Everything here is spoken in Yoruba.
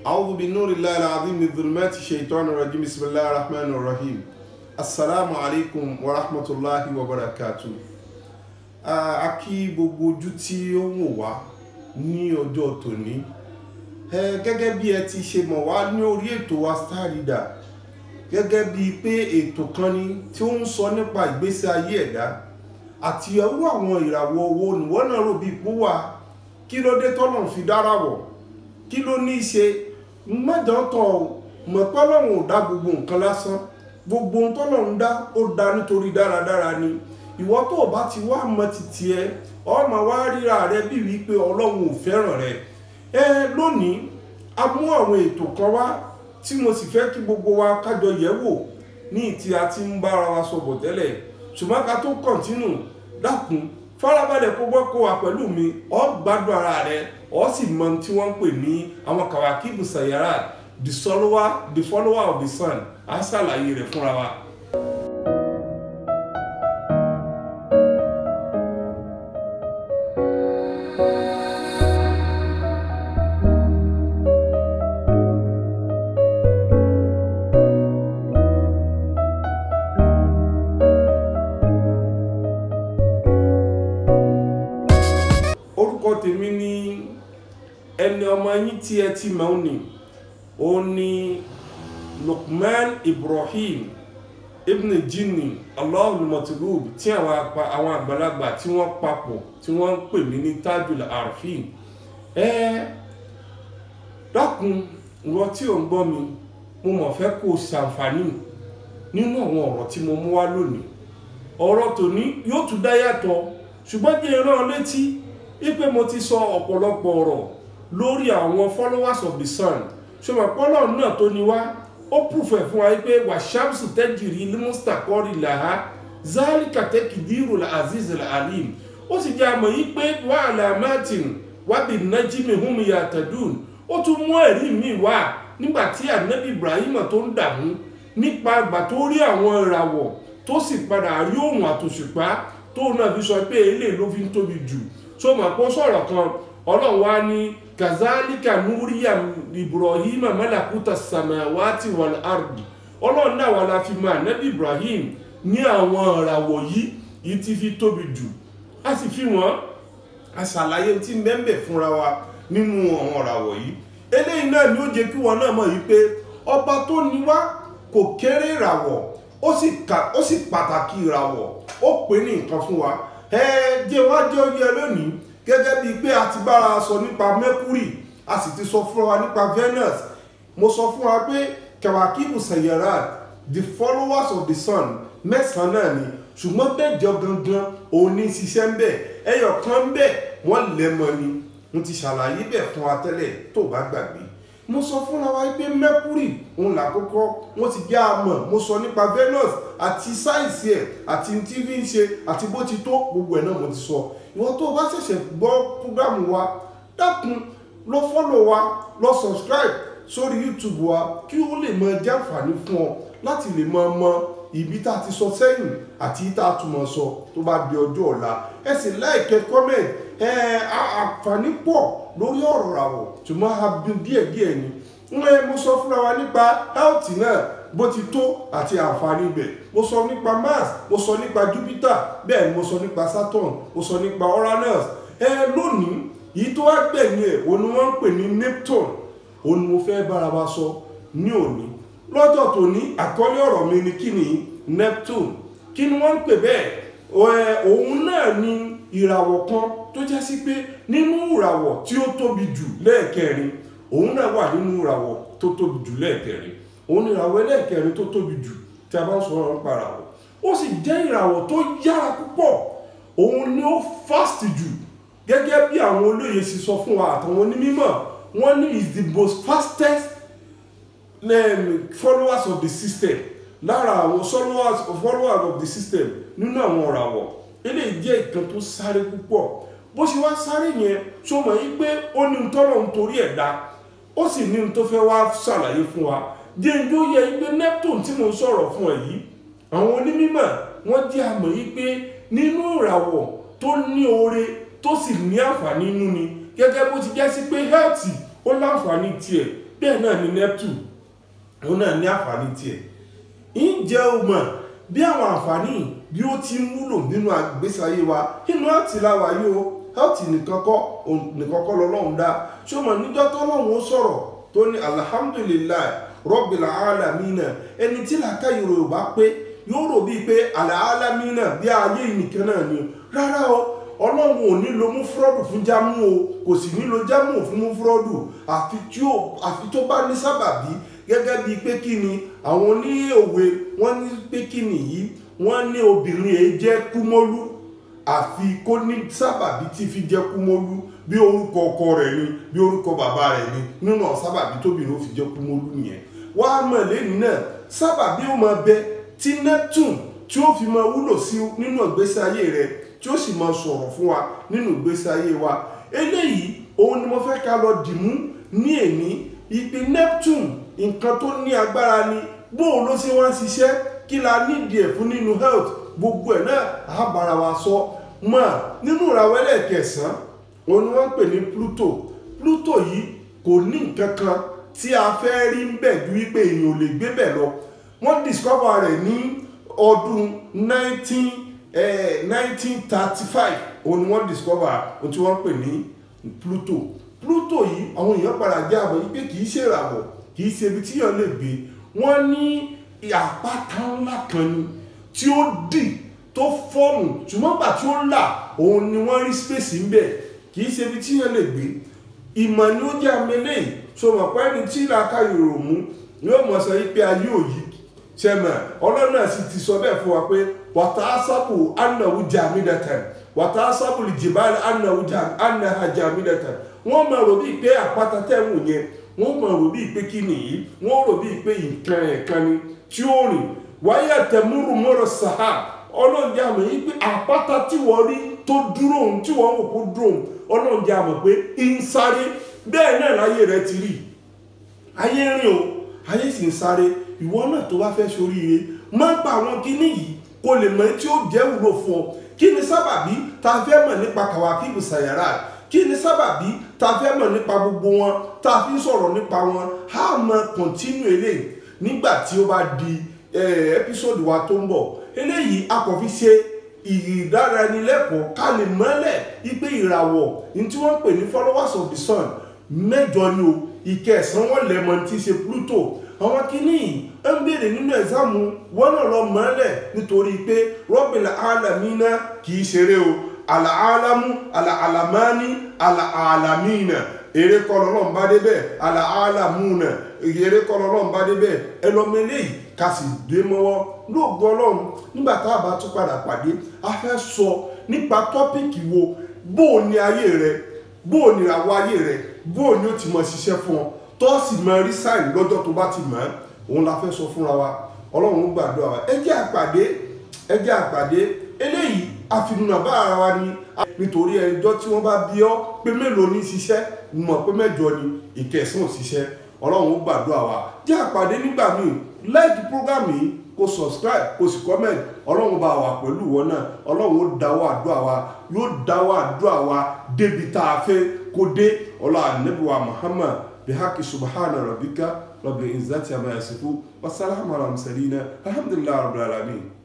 أعوذ بنور الله العظيم من ظلمات الشيطان الرجيم بسم الله الرحمن الرحيم السلام عليكم ورحمة الله وبركاته a kí gbogbo ojú tí ó ń wò wá ní ọjọ́ tòní gẹ́gẹ́ bí ẹ ti ṣe mọ̀ wá ní orí ètò wa Star Reader gẹ́gẹ́ bíi pé ètò kan ni tí ó ń sọ nípa ìgbésí ayé ẹ̀dá àti ọwọ́ àwọn ìràwọ̀ owó nìwọ́n náà rò bíi pó wà kí ló dé tọ́nà fi dára wọ̀ kí ló ní í ṣe mọ́jọ́tọ̀ mọ̀ pọ́lọ́run ò dá gbogbo nǹkan lásán gbogbo ohun tọ́lọ́run dá ó dá nítorí dáradára ni ìwọ tó o bá ti wá mọ títí ẹ ọmọ wa ríra rẹ bí wípé ọlọ́run ò fẹ́ràn rẹ ẹ lónìí a mú àwọn ètò kan wá tí mo sì fẹ́ kí gbogbo wa kájọ yẹ̀ wò ní ìtì àti ń bára wa sọ̀bọ̀ tẹ́lẹ̀ ṣùgbọ́n ká tó kọ̀ntínù dákun farabalẹ̀ kó gbọ́ kó wa pẹ̀lú mi ọ́ gbádùn ara rẹ ọ́ sì mọ tí wọ́n ń pè ní àwọn kàwákìbù sàyàrá the follower the follower of the sun á ṣàlàyé rẹ̀ fúnra wa. orúkọ tèmi ni ẹni ọmọ yín tí ẹ ti mọ̀ ọ́ ni ó ní Lukman Ibrahim ibn Jinni Allahul Matlub tí àwọn apa àwọn àgbàlagbà tí wọ́n papọ̀ tí wọ́n ń pè mí ní Tajul Arifin ẹ dákun ìwọ tí ò ń gbọ́ mi mo mọ̀ fẹ́ kó o ṣàǹfààní nínú àwọn ọ̀rọ̀ tí mo mú wá lónìí ọ̀rọ̀ tòní yóò tún dá yàtọ̀ ṣùgbọ́n jẹ́ ìran létí ipe mo ti sọ ọ̀pọ̀lọpọ̀ ọ̀rọ̀ lórí àwọn followers of the sun ṣọmọ pọ́lọ́ náà tó ní wá ó pùfẹ̀ fún wa pé wàṣàmùsù tẹ́jìrì límùsítàkọ́rì làhá zálìkà tẹ́kìdírò aziz alim ó sì jẹ́ àmọ̀ yí pé wàhálà martin wábì nájímì hùmí yàtàdùn ó tún mú ẹ̀rí mi wá nígbà tí anabi ibrahim tó ń dààmú nípa àgbà tó rí àwọn ìràwọ̀ tó sì padà rí òun àtòṣùpá tó náà fi sọ pé eléyìí ló fi ń tóbi jù so mọ̀ pé ó sọ̀rọ̀ kan ọlọ́run wá ní kazalika nuriya ibrahim malakuta samawati wal ardi ọlọ́run náà wà láfi mọ ànábì ibrahim ní àwọn ìràwọ̀ yìí yìí ti fi tóbi jù a sì fi wọ́n a ṣàlàyé tí mẹ́mbẹ̀ fúnra wa nínú àwọn ìràwọ̀ yìí eléyìí náà ni ó jẹ́ kí wọn náà mọ̀ yìí pé ọba tó ní wá kò kéré ìràwọ̀ ó sì pàtàkì ìràwọ̀ ó pè ní nǹkan fún wa ẹ jẹ́ wá jẹ́ oyè lónìí gẹ́gẹ́ bíi pé a ti bára sọ nípa mercury a sì ti sọ fún wa nípa venus mo sọ fún wa pé kẹwàkíbù sẹyẹrad the followers of the sun mẹ́sàn-án náà ni ṣùgbọ́n bẹ́ẹ̀jọ gangan òun ní ṣiṣẹ́ ń bẹ̀ ẹyọ kan ń bẹ̀ wọ́n lẹ́mọ ni mo ti ṣàlàyé bẹ̀ fún wa tẹ́lẹ̀ tó bá gbàgbé mo sọ fúnra wa pé mercury òun làkọ́kọ́ wọ́n ti jẹ́ àmọ̀ mo sọ nípa venus àti sáìsì ẹ̀ àti tí fi ń ṣe àti bó ti tó gbogbo ẹ̀ náà mo ti sọ ìwọ tó o bá ṣẹ̀ṣẹ̀ gbọ́ púrógámù wa dákun lọ fọ́lọ̀ wa lọ subscribe sórí youtube wa kí ó lè mọ jàǹfààní fún ọ láti lè mọ mọ ibi tá a ti sọ sẹ́yìn àti tá a túmọ̀ sọ tó bá di ọjọ́ ọ̀la ẹ sì like comment ẹ àǹfààní pọ̀ lórí ọ̀rọ̀ ràwọ̀ ṣùgbọ́n a bí díẹ̀díẹ̀ ni ń mo sọ fúnra wa nípa health náà bó ti tó àti àǹfààní ibẹ̀ mo sọ nípa mars mo sọ nípa jupiter bẹ́ẹ̀ ni mo sọ nípa saturn mo sọ nípa uranus ẹ lónìí yìí tó wá gbẹ̀yìn ẹ̀ òun ni wọ́n ń pè ní neptune òun ni mo fẹ́ bára wa sọ ní òní lọ́jọ́ tòní àkọ́lé ọ̀rọ̀ mi ni kí ni neptune kí ni wọ́n ń pè bẹ́ẹ̀ òun náà ni ìràwọ̀ kan tó jẹ́ sí pé nínú ìràwọ̀ tí ó tóbi jù lẹ́ẹ̀kẹrin òun náà wà nínú ìràwọ̀ tó tóbi jù lẹ́ẹ̀kẹrin òun ni ìràwọ̀ ẹlẹ́ẹ̀kẹrin tó tóbi jù tí a bá ń sọ̀rọ̀ nípa ìràwọ̀ ó sì jẹ́ ìràwọ̀ tó yára púpọ̀ òun ni ó fast jù gẹ́gẹ́ bí àwọn olóye sì sọ fún wa àtàwọn onímọ̀ wọ́n ní is the most fastest um, followers of the system lára àwọn followers followers of the system nínú àwọn ìràwọ̀ eléyìí jẹ́ ìkan tó sáré púpọ̀ bó ṣe wá sáré yẹn tó mọ̀ yí pé ó ní tọ́lọ̀ nítorí ẹ̀dá ó sì ní tó fẹ́ wá ṣàlàyé fún wa jẹ́njú yẹ pé neptune tí mo ń sọ̀rọ̀ fún ẹ yìí àwọn onímọ̀ wọ́n jẹ́ àmọ̀ yìí pé nínú ìràwọ̀ tó ní oore tó sì ní àǹfààní inú ni gẹ́gẹ́ bó ti jẹ́ sí pé health ó láǹfààní tiẹ̀ bẹ́ẹ̀ náà ni neptune òun náà ní àǹfààní tiẹ̀ ǹjẹ́ o mọ̀ bí àwọn àǹfààní bí ó ti ń wúlò nínú àgbésí ayé wa inú àti láwa yìí o health nìkan kọ́ nìkan kọ́ lọ́lọ́run dá ṣé o mọ̀ níjọ́ tọ́lọ́run ó sọ̀rọ̀ tó ní alhamdulilayi rọ́bìlà alamina ẹni tí làákàyè yorùbá pé yóò rò bíi pé alamina bí ayé nìkan náà ni rárá o ọlọ́run ò ní lo mú fúrọ́dù fún jámù o kò sì ní lo jámù fún mú fúrọ́dù àfi tó bá ní sábàbí gẹ́gẹ́ bíi pé kí ni àwọn ní òwe wọ́n ní pé kí ni yìí wọ́n ní obìnrin èyí jẹ́ kúmọ́lú àfi kó ní sábàbí tí fi jẹ́ kúmọ́lú bí orúkọ ọkọ rẹ̀ ni bí orúkọ bàbá rẹ̀ ni nínú sábàbí tóbìnrin ó fi jẹ́ kúmọ́lú nìyẹn wá mọ̀ lẹ́nu náà sábàbí ó máa bẹ tí neptune tí ó fi máa wúlò sí nínú ìgbésí ayé rẹ̀ tí ó sì máa sọ̀rọ̀ fún wa nínú ìgbésí ayé wa eléyìí òun ni mo fẹ́ ká lọ dìmú ní èní ìpè neptune nǹkan tó ní agbára ni bóun ló ṣe wá ń ṣiṣẹ́ kí la nídìí ẹ̀ fún nínú health gbogbo ẹ̀ náà á bára wa sọ mọ́ nínú ìràwọ̀ ẹlẹ́ẹ̀kẹsàn-án òun ni wọ́n ń pè ní pluto pluto yìí kò ní nǹkan kan tí a fẹ́ rí ń bẹ̀ ju wípé èèyàn ò lè gbé bẹ̀ lọ wọ́n discover rẹ̀ ní ọdún 1935 òun ni wọ́n discover ohun tí wọ́n ń pè ní pluto pluto yìí àwọn èèyàn padà jẹ́ àbọ̀ yìí pé kì í ṣe ìràwọ̀ kì í ṣe ibi tí èèyàn lè gbé wọ́n ní àpáta ńlá kan ni tí ó dì tó fọ́ọ̀mù ṣùgbọ́n gbà tí ó là òun ni wọ́n rí space ń bẹ̀ kì í ṣe ibi tí èèyàn lè gbé ìmọ̀ ni ó jẹ́ amẹ́lẹ́ yìí so mọ̀ pé ẹni tí ìlàkà yòrò mú yóò mọ̀ sọ pé ayé òyì ṣẹmọ̀ ọlọ́run náà sì ti sọ bẹ́ẹ̀ fún wa pé wàtá sábù anáwó jàmídàtàn wàtá sábù jìbálì anáwó jàmídàtàn wọ́n máa rò bíi pé àpáta tẹ̀ wù yẹn wọ́n máa rò bíi pé kí nìyí wọ́n rò bíi pé nǹkan ẹ̀kan ni tí ó rìn wáyé àtẹ̀múrù mọ́rọ̀ sàhà ọlọ́run jẹ́ àmọ̀ yìí pé àpáta tí wọ́n rí tó dúró òun tí wọ́n wò kó dúró òun ọlọ́run jẹ́ àmọ̀ pé ń sáré bẹ́ẹ̀ náà láyé rẹ ti rí ayé rìn o ayé sì ń sáré ìwọ náà tó bá fẹ́ ṣoríire má gba àwọn kíní yìí kó lè mọ tí ó jẹ́ wúlò fún ọ kí ni sábàbí tá a fẹ́ mọ̀ nípa kàwákìbù sàyàrá kí ni sábàbí tá a fẹ́ mọ̀ nípa gbogbo wọn tá a fi ń sọ̀rọ̀ nípa wọn á mọ kọ̀ntínú eléyìí nígbà tí ó bá di ẹ́písòdù wa tó ń bọ̀ eléyìí a kò fi ṣe ìdánilẹ́kọ̀ọ́ ká lè mọ́lẹ̀ ipe ìràwọ̀ ní tí wọ́n ń pè ní followers of the sun mẹ́jọ ni o ìkẹsàn wọn lẹ́mọ̀ tí í ṣe Pluto àwọn kìíní ń béèrè nínú ẹ̀sáàmù wọn náà lọ mọ́lẹ̀ nítorí pé Rabbil alamina kì í ṣeré o àlàálámú àlàálámání àlàálámínà èrè kọlọ náà ń bá débẹ̀ àlàálámúnà èrè kọlọ náà ń bá débẹ̀ ẹ lọ mọ eléyìí ká sì dé mọ́wọ́ lóògùn ọlọ́run nígbà tá a bá tún padà pàdé a fẹ́ sọ nípa tọ́pìkì wo bó o ní ayé rẹ bó o ní àwọ̀ ayé rẹ bó o ní ó ti mọ ṣiṣẹ́ fún ọ tó sì mọ rí sáìn lọ́jọ́ tó bá ti mọ̀ ẹ́ òun la fẹ́ sọ fúnra wa ọlọ́run gbàdúrà wa ẹ jẹ́ àpàdé ẹ jẹ́ àpàdé eléyìí àfihàn bá ara wa ni nítorí ẹjọ́ tí wọ́n bá bí ọ́ pé mélòó ní ṣiṣẹ́ mọ̀ pé mẹ́jọ ni ìkẹsàn ṣiṣẹ́ ọlọ́run gbàdúrà wa jẹ́ àpàdé nígbà míì like program yìí kó subscribe kó sì comment ọlọ́run bá wà pẹ̀lú wọn náà ọlọ́run ó dáwọ́ àdúrà wa yóò dáwọ́ àdúrà wa débi tá a fẹ́ kó dé ọlá ànábìwá Muhammad bihaki subhana rabbika rabbil izzati amma yasifu wasalaamu ala mursalina alhamdulillahi rabbil alamin.